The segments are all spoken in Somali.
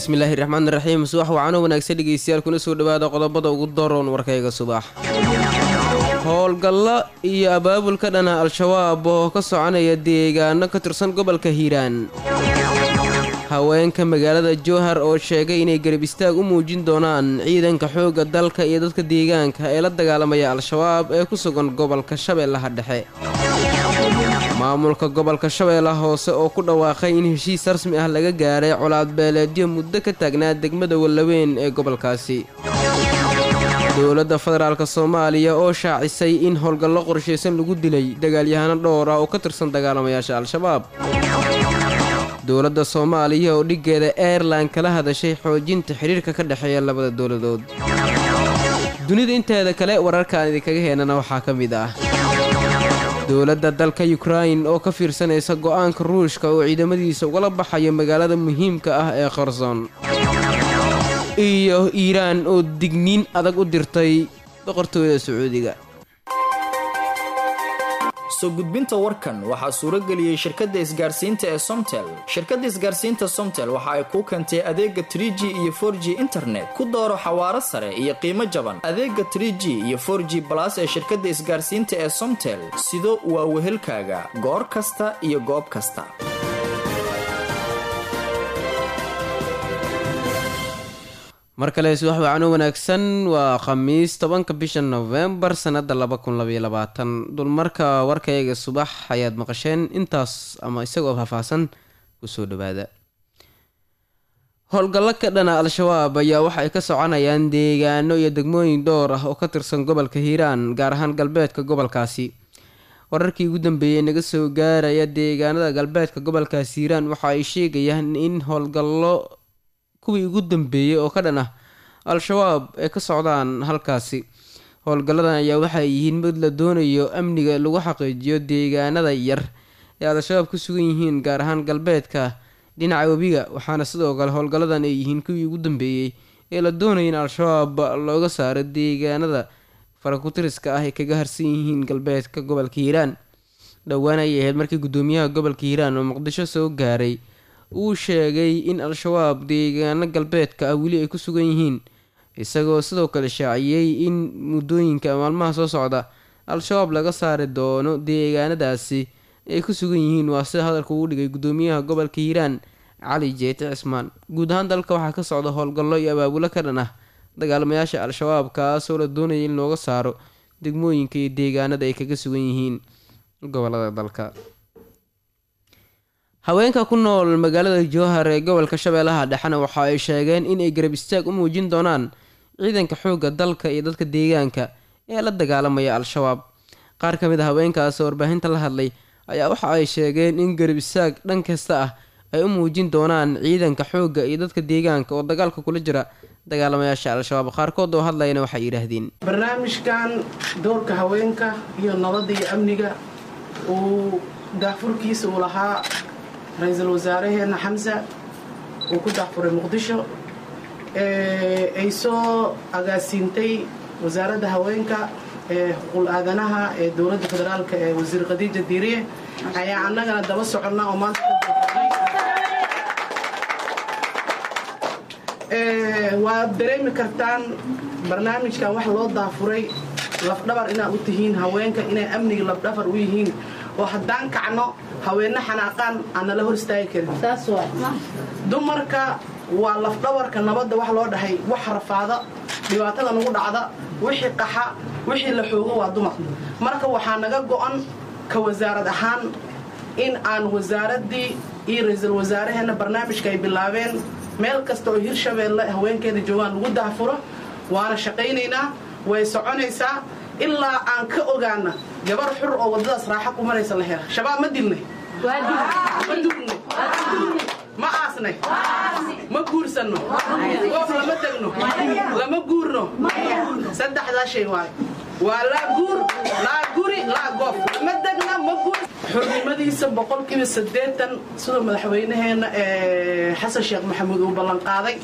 bismillaahi raxmaan raxiim subax wacanoo wanaagsan dhegeystayaal kuna soo dhawaada qodobada ugu daroon warkayga subax howlgallo iyo abaabul ka dhana al-shabaab oo ka soconaya deegaano ka tirsan gobolka hiiraan haweenka magaalada jowhar oo sheegay inay garab istaag u muujin doonaan ciidanka xoogga dalka iyo dadka deegaanka ee la dagaalamaya al-shabaab ee ku sugan gobolka shabeellaha dhexe maamulka gobolka shabeellaha hoose oo ku dhawaaqay in heshiis rasmi ah laga gaaray colaad beeleedyo muddo ka taagnaa degmada wallaweyn ee gobolkaasi dowladda federaalk soomaaliya oo shaacisay in howlgallo qorshaysan lagu dilay dagaalyahano dhowr ah oo ka tirsan dagaalamayaasha al-shabaab dowladda soomaaliya oo dhiggeeda airlan kala hadashay xoojinta xidhiirka ka dhexeeya labada dowladood dunida inteeda kale wararkaan idinkaga heenana waxaa ka mid ah dowladda dalka yukrain oo ka fiirsanaysa go'aanka ruushka oo ciidamadiisa ugala baxayo magaalada muhiimka ah ee kherson iyo iiraan oo digniin adag u dirtay boqortooyada sacuudiga soo gudbinta warkan waxaa suurageliyey shirkadda isgaarsiinta ee somtel shirkadda isgaarsiinta somtel waxa ay kuu keentay adeega tr g iyo for g internet ku dooro xawaaro sare iyo qiimo jaban adeega tr g iyo for g balas ee shirkadda isgaarsiinta ee somtel sido waa wehelkaaga goor kasta iyo goob kasta mar kale subax wacano wanaagsan waa khamiis tobanka bisha novembar sanada laba kun labaiyo labaatan dulmarka warkayga subax ayaad maqasheen intaas ama isagoo faahfaahsan kusoo dhawaada howlgallo ka dhana al-shabaab ayaa waxa ay ka soconayaan deegaano iyo degmooyin dhowr ah oo ka tirsan gobolka hiiraan gaar ahaan galbeedka gobolkaasi wararkii ugu dambeeyey naga soo gaaraya deegaanada galbeedka gobolkaasi hiiraan waxa ay sheegayaan in howlgallo kuwii ugu dambeeyey oo ka dhan ah al-shabaab ay ka socdaan halkaasi howlgalladan ayaa waxay yihiin mid la doonayo amniga lagu xaqiijiyo deegaanada yar ee al-shabaab ku sugan yihiin gaar ahaan galbeedka dhinaca webiga waxaana sidoo kale howlgalladan ay yihiin kuwii ugu dambeeyey ee la doonaya in al-shabaab looga saaro deegaanada farakutiriska ah ay kaga harsan yihiin galbeedka gobolka hiiraan dhowaan ayay ahayd markii guddoomiyaha gobolka hiiraan oo muqdisho soo gaaray uu sheegay in al-shabaab deegaano galbeedka ah weli ay ku sugan yihiin isagoo sidoo kale shaaciyey in muddooyinka maalmaha soo socda al-shabaab laga saari doono deegaanadaasi ay ku sugan yihiin waa sida hadalka uu dhigay guddoomiyaha gobolka hiiraan cali jeete cismaan guud ahaan dalka waxaa ka socda howlgallo iyo abaabulo ka dhan ah dagaalamayaasha al-shabaab kaasoo la doonaya in looga saaro degmooyinka iyo deegaanada ay kaga sugan yihiin gobolada dalka haweenka ku nool magaalada jowhar ee gobolka shabeellaha dhexena waxa ay sheegeen inay garab istaag u muujin doonaan ciidanka xoogga dalka iyo dadka deegaanka ee la dagaalamaya al-shabaab qaar ka mid a haweenkaas oo warbaahinta la hadlay ayaa waxa ay sheegeen in garab istaag dhan kasta ah ay u muujin doonaan ciidanka xoogga iyo dadka deegaanka oo dagaalka kula jira dagaalamayaasha al-shabaab qaarkood oo hadlayna waxay yidhaahdeen barnaamijkan doorka haweenka iyo nabadda iyo amniga uu daafurkiisa uu lahaa ra-iisul wasaaraheena xamsa uu ku daafuray muqdisho ay soo agaasiintay wasaaradda haweenka ee xuquul aadanaha ee dowladda federaalk ee wasiir khadiija diiriye ayaa annagana daba soconnaa oo maanta waad dareemi kartaan barnaamijkan wax loo daafuray lafdhabar inaad u tihiin haweenka inay amniga lafdhabar u yihiin oo haddaan kacno haweenna xanaaqaan aan nala hor istaagi karin dumarka waa lafdhabarka nabadda wax loo dhahay wax rafaada dhibaatada nagu dhacda wixii qaxa wixii la xoogo waa dumar marka waxaa naga go'an ka wasaarad ahaan in aan wasaaraddii iyo ra-iisul wasaaraheenna barnaamijka ay bilaabeen meel kasta oo hirshabeelle haweenkeeda joogaan lagu daafuro waana shaqaynaynaa way soconaysaa ilaa aan ka ogaana gabar xur oo waddadaas raaxa ku maraysa la hela shabaab ma dilnay ma dugnay ma aasnay ma guursanno goof lama degno lama guurno saddexdaa shay waay waa laa guur laa guri laa goof lama degna ma guur xurnimadiisa boqolkiiba siddeetan siduu madaxweynaheenna xasan sheekh maxamuud uu ballanqaaday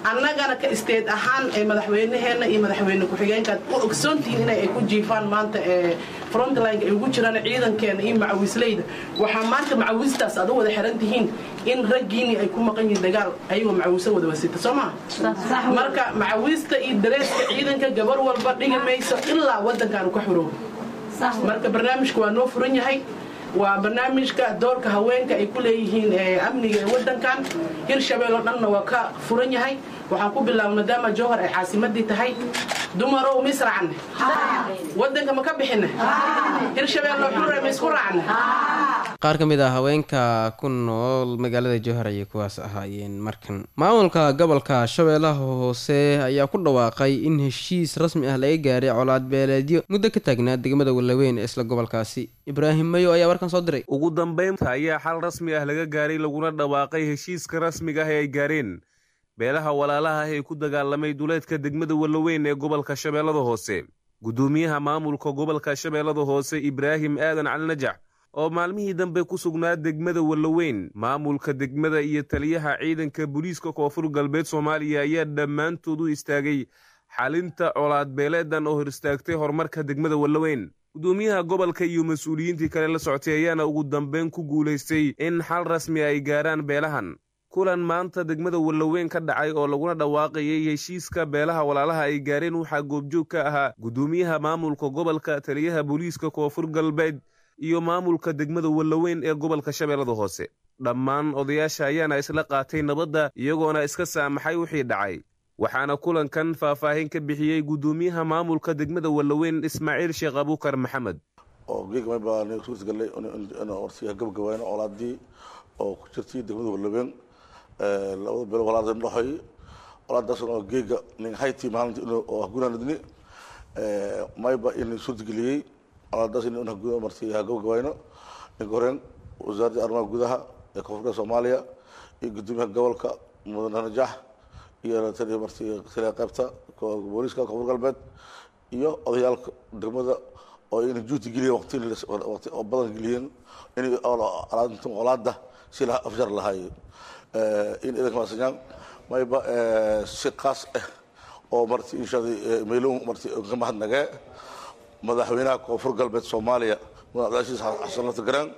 annagana ka isteed ahaan ee madaxweynaheenna iyo madaxweyne ku-xigeenkaad u ogsoontihiin inay ay ku jiifaan maanta ee frontline ay ugu jiraan ciidankeena iyo macawisleyda waxaa maanta macawistaas aad u wada xiran tihiin in raggiini ay ku maqan yihiin dagaal ayagoo macawiso wada wasita soo maha marka macawista iyo dareeska ciidanka gabar walba dhigi mayso ilaa waddankaanu ka xuroobo marka barnaamijka waa noo furan yahay waa barnaamijka doorka haweenka ay ku leeyihiin amniga ee waddankan hirshabelle oo dhanna waa ka furan yahay waxaan ku bilaabay maadaama jowhar ay caasimadii tahay dumarow ma israacne waddanka ma ka bixine hirshabelle xure ma isku raacne qaar ka mid ah haweenka ku nool magaalada jowhar ayay kuwaas ahaayeen markan maamulka gobolka shabeellaha hoose ayaa ku dhawaaqay in heshiis rasmi ah laga gaaray colaad beeleedyo muddo ka taagnaa degmada wallaweyn ee isla gobolkaasi ibraahim mayo ayaa warkan soo diray ugu dambeynta ayaa xal rasmi ah laga gaaray laguna dhawaaqay heshiiska rasmiga ah ee ay gaareen beelaha walaalaha ah ee ku dagaalamay duleedka degmada wallaweyn ee gobolka shabeellada hoose guddoomiyaha maamulka gobolka shabeellada hoose ibraahim aadan cali najax oo maalmihii dambe ku sugnaa degmada wallaweyn maamulka degmada iyo taliyaha ciidanka booliiska koonfur galbeed soomaaliya ayaa dhammaantood u istaagay xalinta colaad beeleedan oo hor istaagtay horumarka degmada wallaweyn guddoomiyaha gobolka iyo mas-uuliyiintii kale la soctay ayaana ugu dambeyn ku guulaystay in xal rasmi ay gaaraan beelahan kulan maanta degmada wallaweyn ka dhacay oo laguna dhawaaqayay heshiiska beelaha walaalaha ay gaareen waxaa goobjoog ka ahaa guddoomiyaha maamulka gobolka taliyaha booliiska koonfur galbeed iyo maamulka degmada wallaweyn ee gobolka shabeellada hoose dhammaan odayaasha ayaana isla qaatay nabadda iyagoona iska saamaxay wixii dhacay waxaana kulankan faahfaahin ka bixiyey guddoomiyaha maamulka degmada wallaweyn ismaaciil sheekh abuukar maxamed oo geegmay baan suurtagalay warsiga gabagabayno colaadii oo ku jirtay degmada wallaweyn labada beel walaada dhaxoy colaadaasna oo geega nin hayti maalinta oo hagunaanadni mayba in suurtageliyey colaadaas in marti gabagabayno ninka horeen wasaaradda arrimaha gudaha ee koonfurka soomaaliya iyo guddoomiyaha gobolka mudane najax iyo taliya marti taliya qaybta booliiska koonfur galbeed iyo odayaalka degmada oo inay juuti geliyeen waqti waqti oo badan geliyeen inay colaadintan colaada si la afjar lahaay in idanka maasanyaan mayba si qaas ah oo marti inshaada meelon marti ka mahadnagee madaxweynaha koonfur galbeed soomaaliya mudane cabdilcasiis xasan laftagaraan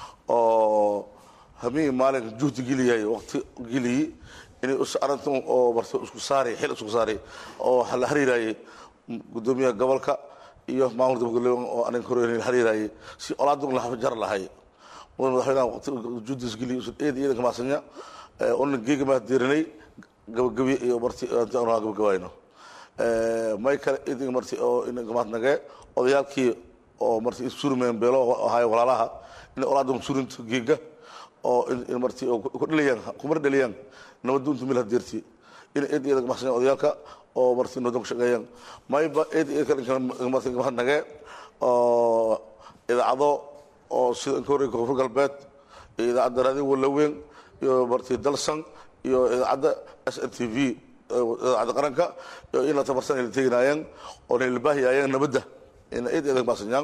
oo habeenkii maalinka juhdi geliyay waqti geliyey inay arintan oo marti isku saari xil isku saari oo la xiriirayay guddoomiyaha gobolka iyo maamulka degmada oo anin hore la xiriirayay si olaadun la jar lahay mudane madaxweynaha waqti juhdis geliyay eed ciidanka maasanya ona geega maa diirinay gabagabi iyo marti gabagabayno may kale idin marti oo inagamaadnagee odayaalkii oo marti surmeen beelo ahay walaalaha in olaadum surinta geega oo in marti ku dhaliyaan kumar dhaliyaan nabadda untu mil hadeerti in id iyadag maxsan odayaalka oo marti nabadda ku shaqeeyaan mayba id marti mahadnagee oo idaacado oo sida inka horey koonfur galbeed iyo idaacadda raadiyo wallaweyn iyo marti dalsan iyo idaacadda s n t v idaacadda qaranka iyo in la tabarsan ay la teginayeen oo na ilbaahiyayeen nabadda in id iyadag maxsanyaan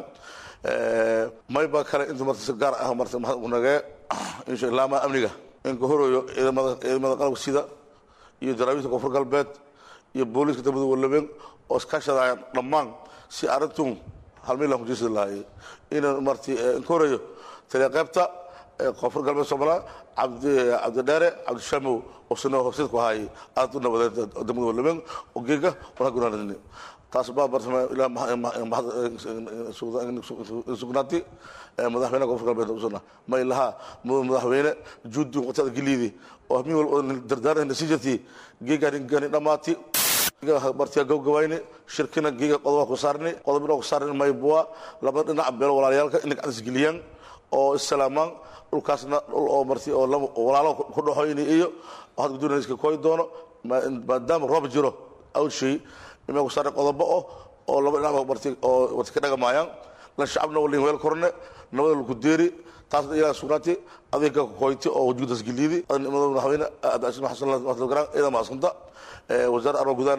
mayba kale inta marti si gaar ah marti mahadnagee insha ilaama amniga inka horeeyo ciidamada ciidamada qalabka sida iyo daraawiista koonfur galbeed iyo booliiska degmada wallaweyn oo iskaashadayaan dhammaan si arintun halmeel aan kujeesadi lahaay inaan marti inka horeeyo taliya qaybta koonfur galbeed soomaaliya cabdi cabdidheere cabdishamow oo sino horseed ku ahaayay aad u nabadeed degmada wallaweyn oo geega wana gunaanadni taas baa bartama ilaa sugnaati madaxweynaha koonfur galbeed usuna may lahaa madaxweyne juudi waqtiada geliidi oo min walba dardaaran nasiijati geega gani dhamaati martiga gabgabayni shirkina geega qodoba ku saarni qodobina ku saarni may buwa laba dhinac beelo walaalayaalka inay gacantas geliyaan oo issalaamaan dhulkaasna dhul oo marti oo walaalo ku dhaxoyni iyo waxaad gudoonaysa iska kooyi doono maadaama roob jiro awshay ima ku saarni qodobo oh oo laba dhinac marti oo marti ka dhagamaayaan lan shacabna walin weel korne nabada lagu deeri taasna ilaa sugnaati adiga koyti oo wujuudas geliidi madaxweyne abdicasiis xasan garaan ciidan maasanta wasaaradda arrimaha gudahana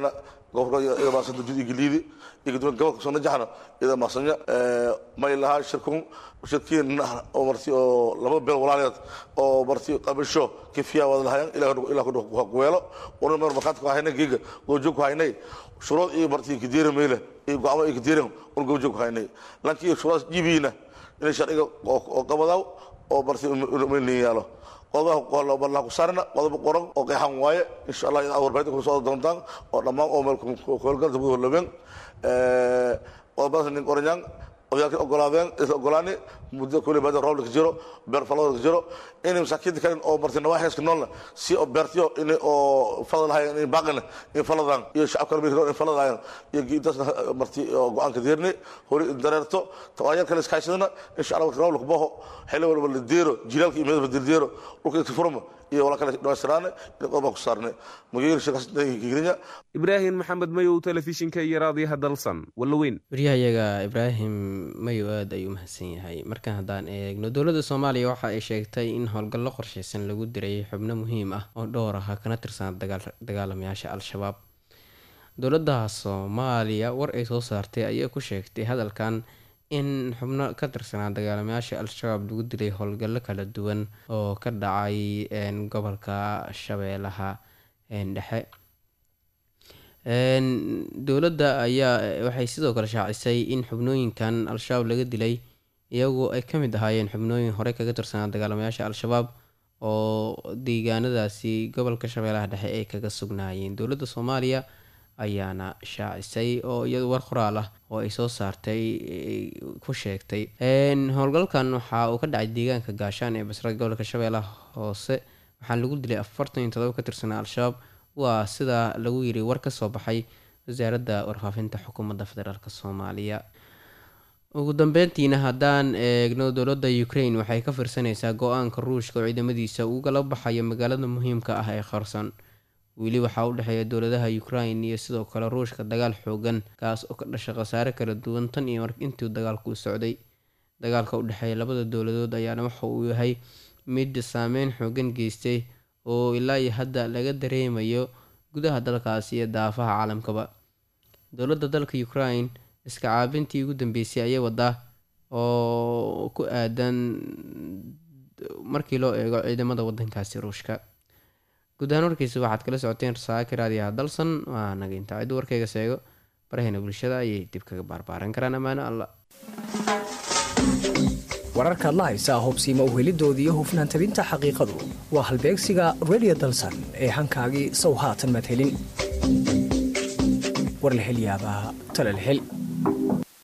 gobolka ida maasanta jud igiliidi iyo gudoomiya gobolka soo najaxna ida maasanya may lahaa shirkun shirkiin oo marti oo laba beel walaaleed oo marti qabasho kifiya wada lahayan ilaa ku weelo una mar markaad ku haynay giga gojoog ku haynay shuruud iyo marti kidiira meyle iyo go'aamo iyo kidiira un gojoog ku haynay laakiin shuruudaas jibiina inay sharciga oo qabadaw oo marti meelin yaalo qodobaha ku saarna qodobo qoran oo qeexan waaye insha allah inaad warbaahinta ku soo doontaan oo dhammaan oo meel howlgal degmada horlabeen qodobadaas nin qoranyaan odayaalkii ogolaadeen isla ogolaani muddo kule baada roob ka jiro beer falada ka jiro inay masaakiinta kalen oo marti nawaaxiska noolna si oo beertiyo in oo falad lahayn in baaqina in faladan iyo shacabka kale in falad lahayn iyo giintaasna marti oo go-aanka deerni hori in dareerto tawaayar kale iskaashadana insha allah roob la kubaho xilli walba la deero jilaalka iyo meedba dildeero dhulka inta furma iyo wala kale dhawaystiraane in qodoba ku saarne magayir shirkaasgirinya ibraahim maxamed mayow telefishinka iyo raadiyaha dalsan wallaweyn waryahayaga ibraahim mayow aada ayuu mahadsan yahay markan haddaan eegno dowladda soomaaliya waxa ay sheegtay in howlgallo qorsheysan lagu diray xubno muhiim ah oo dhowr ah kana tirsan dagaalamayaasha al-shabaab dowladda soomaaliya war ay soo saartay ayay ku sheegtay hadalkan in xubno ka tirsanaa dagaalamayaasha al-shabaab lagu dilay howlgallo kala duwan oo ka dhacay gobolka shabeellaha dhexe dowladda ayaa waxay sidoo kale shaacisay in xubnooyinkan al-shabaab laga dilay iyagoo ay ka mid ahaayeen xubnooyin horey kaga tirsanaa dagaalamayaasha al-shabaab oo deegaanadaasi gobolka shabeellaha dhexe ay kaga sugnaayeen dowladda soomaaliya ayaana shaacisay oo iyadu war qoraal ah oo ay soo saartay ku sheegtay howlgalkan waxa uu ka dhacay deegaanka gaashaan ee basra gobolka shabeellaha hoose waxaa lagu dilay afartan iyo todoba ka tirsanaa al-shabaab waa sida lagu yiri war ka soo baxay wasaaradda warfaafinta xukuumadda federaalk soomaaliya ugu dambeyntiina haddaan eegno dowladda ukraine waxay ka firsanaysaa go-aanka ruushka oo ciidamadiisa ugala baxayo magaalada muhiimka ah ee qarson weli waxaa u dhexeeya dowladaha ukraine iyo sidoo kale ruushka dagaal xoogan kaas oo ka dhasha khasaare kala duwan tan iyo intuu dagaalku socday dagaalka u dhexeeya labada dowladood ayaana waxa uu yahay mid saameyn xoogan geystay oo ilaa iyo hadda laga dareemayo gudaha dalkaasi iyo daafaha caalamkaba dowladda dalka ukraine iska caabintii ugu dambeysay ayay wadaa oo ku aadan markii loo eego ciidamada wadankaasi ruushka guud ahaan warkiisa waxaad kala socoteen rasaaka raadiyaha dalsan waa naga intaa ciddu warkayga seego barahayna bulshada ayay dib kaga baarbaaran karaan ammaano alla wararkaad la haysaa hubsiima uhelidooda iyo hufnaan tabinta xaqiiqadu waa halbeegsiga redio dalsan ee hankaagii sow haatan madhelin war la hel yaabaa tala la hel